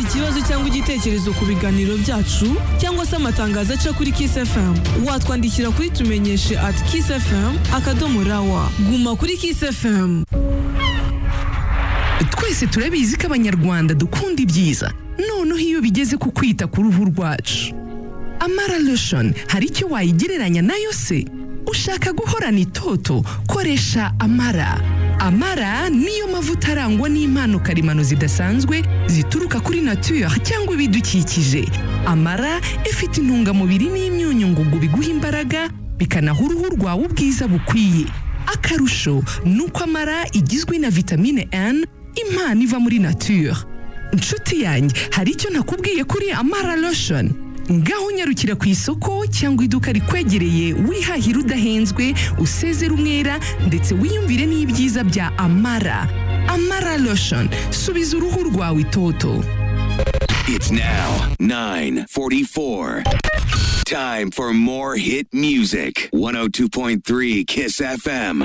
ikibazo cyangwa igitekerezo ku biganiro byacu cyangwa se amatangazo aca kuri Kiss FM watwandikira kuri tumenyeshe at Kiss FM akadomo rawa guma kuri Kiss FM twese turabizi ko abanyarwanda dukunda ibyiza noneho iyo bigeze ku kwita ku ruhu rwacu amara lotion hari icyo wayigereranya nayo se ushaka guhorana itoto koresha amara amara niyo mavuta arangwa n'impano karemano zidasanzwe zituruka kuri nature cyangwa ibidukikije amara ifite intungamubiri n'imyunyu ngugu biguha imbaraga bikanaha uruhu rwawe ubwiza bukwiye akarusho ni uko amara igizwe na vitamine N impano iva muri nature inshuti yanjye hari icyo nakubwiye kuri amara lotion ngaho unyarukira ku isoko cyangwa iduka rikwegereye wihahira udahenzwe usezera umwera ndetse wiyumvire n'ibyiza bya amara amara lotion subiza uruhu rwawe itoto It's now 944. Time for more hit music. 102.3 Kiss FM.